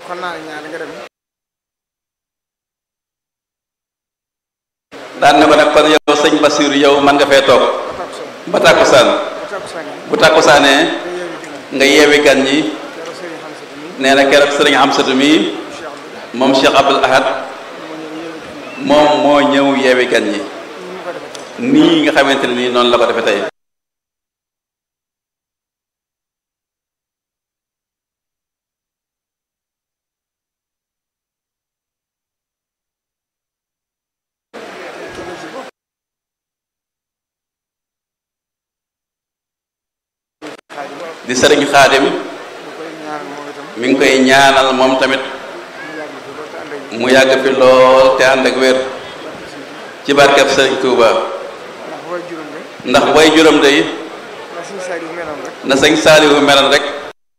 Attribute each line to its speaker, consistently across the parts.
Speaker 1: kon naa la ñaar nga dem
Speaker 2: daan na ko nag kon yow sëñ Basiru yow man nga fee toog
Speaker 1: ba takkusaan
Speaker 2: ba tàkkusaan
Speaker 1: ba takkusaan yi
Speaker 2: bu tàkkusaanee
Speaker 1: nga yeewi
Speaker 2: nga yeewi
Speaker 1: gan
Speaker 2: gan ñi
Speaker 1: keroog sëriñ xam sa ni
Speaker 2: nee na keroog sëriñ Amsatu mi
Speaker 1: Cheikh Abdou
Speaker 2: moom Cheikh Abdoul Ahad
Speaker 1: moo ñëw yeewi gan
Speaker 2: moom moo ñëw yeewi gan ñi
Speaker 1: ni mu ko defee tey
Speaker 2: nii nga xamante ne nii noonu la ko defee tey
Speaker 1: xaadim
Speaker 2: di sëriñ Xaadim
Speaker 1: mu koy ñaanal moom itam
Speaker 2: mi ngi koy ñaanal moom tamit
Speaker 1: mu yàgg fi loolu te ànd ak
Speaker 2: mu yàgg fi lool te ànd ak wér ci barkeb sëriñ Touba
Speaker 1: ndax way juróom de
Speaker 2: ndax way juróom day
Speaker 1: la suñu saa yu meloon rek
Speaker 2: na sëñ Saaliwu meloon rek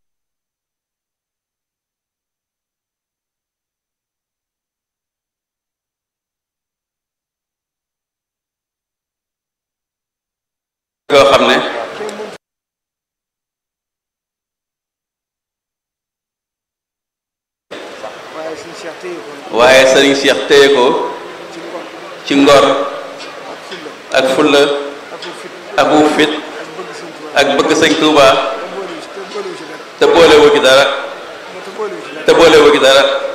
Speaker 2: yoo xam ne
Speaker 1: kenn mënut waaye suñu Cheikh téye ko
Speaker 2: waaye sëriñ Cheikh téye ko
Speaker 1: ci ngor
Speaker 2: ci ngor
Speaker 1: ak fulla
Speaker 2: ak fulla
Speaker 1: ak wu fit
Speaker 2: ak wu fit
Speaker 1: ak bëgg Sëñ Tuubaa
Speaker 2: ak bëgg sëñ Touba
Speaker 1: te boolewul ci te boolewul ci dara
Speaker 2: te boolewu ci dara
Speaker 1: te boolewul ci dara
Speaker 2: te boolewu ci dara